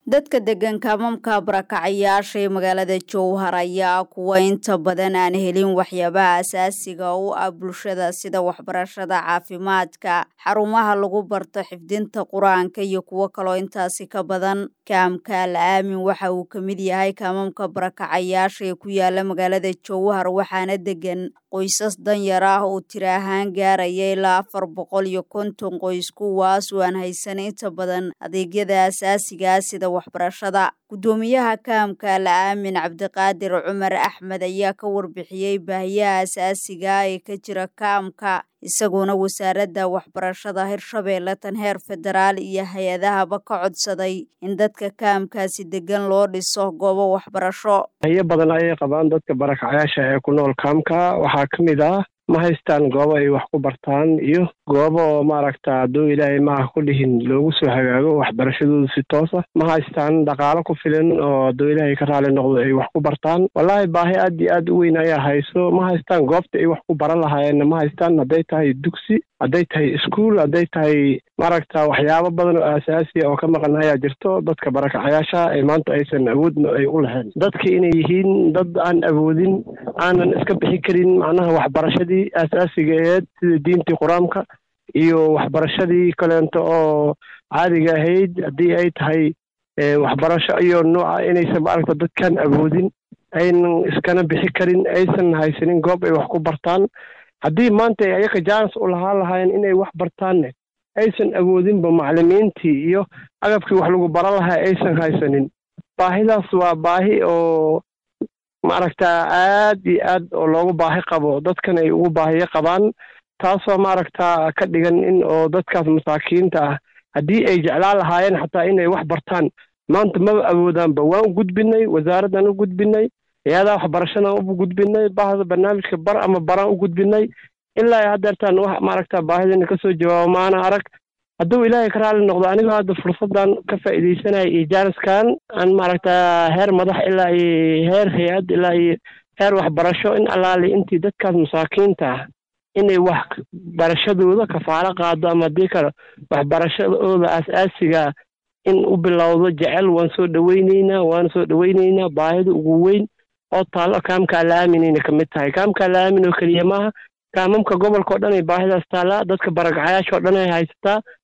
dadka degan kaamamka barakacayaasha ee magaalada jowhar ayaa kuwa inta badan aan helin waxyaabaha asaasiga u ah bulshada sida waxbarashada caafimaadka xarumaha lagu barto xifdinta qur-aanka iyo kuwo kaloo intaasi ka badan kaamka la aamin waxa uu ka mid yahay kaamamka barakacayaasha ee ku yaala magaalada jowhar waxaana degan qoysas danyar ah oo tira ahaan gaaraya ilaa afar boqol iyo konton qoys kuwaas oo aan haysan inta badan adeegyada asaasigaa sida waxbarashada guddoomiyaha kaamka la aamin cabdiqaadir cumar axmed ayaa ka warbixiyey baahiyaha asaasiga ee ka jira kaamka isagoona wasaaradda waxbarashada hirshabeelle tan heer federaal iyo hay-adahaba ka codsaday in dadka kaamkaasi degan loo dhiso goobo waxbarasho hayo badan ayay qabaan dadka barakacayaasha ee ku nool kaamka waxaa ka mid ah ma haystaan goobo ay wax ku bartaan iyo goobo oo maaragta hadduu ilaahay maaha ku dhihin loogu soo hagaago waxbarashadooda si toosa ma haystaan dhaqaalo ku filan oo hadduu ilaahay ka raali noqdo ay wax ku bartaan wallaahi baahi aad iyo aad u weyn ayaa hayso ma haystaan goobta ay wax ku baran lahaayeenna ma haystaan hadday tahay dugsi hadday tahay iskuol hadday tahay maaragta waxyaabo badan oo asaasiya oo ka maqan ayaa jirto dadka barakacayaasha ee maanta aysan awoodna ay u lahayn dadka inay yihiin dad aan awoodin aanan iska bixi karin macnaha waxbarashadii asaasiga aheed sida diintii qur-aanka iyo waxbarashadii kaleento oo caadiga ahayd haddii ay tahay waxbarasho iyo nooca inaysan maaragta dadkaan awoodin aynan iskana bixi karin aysan haysanin goob ay wax ku bartaan haddii maanta ay ayaka jaanis u lahaan lahaayeen inay wax bartaanne aysan awoodinba maclimiintii iyo agabkii wax lagu baran lahaa aysan haysanin baahidaas waa baahi oo maaragta aad iyo aad oo loogu baahi qabo dadkan ay ugu baahiyo qabaan taasoo maaragta ka dhigan in oo dadkaas masaakiinta ah haddii ay jeclaan lahaayeen xataa inay wax bartaan maanta maba awoodaanba waan u gudbinay wasaaraddan u gudbinay hay-adaha waxbarashadaan u gudbinay bahda barnaamijka bar ama baraan u gudbinay ilaa haddeertaan wax maaragta baahidana kasoo jawaabo maana arag hadduu ilaahay ka raali noqdo anigoo hadda fursaddan ka faa'iidaysanaya iyo jaaniskan aan maaragta heer madax ilaa iyo heer hay-ad ilaa iyo heer waxbarasho in allaali intii dadkaas masaakiinta ah inay wax barashadooda kafaalo qaado ama haddii kale waxbarashadooda aas-aasiga in u bilowdo jecel waan soo dhaweyneynaa waan soo dhaweyneynaa baahida ugu weyn oo taallo kaamkaa la aaminayna ka mid tahay kaamkaa la aamin oo keliya maaha kaamamka gobolka o dhan ay baahidaas taallaa dadka barakacayaasha o dhan ay haysataa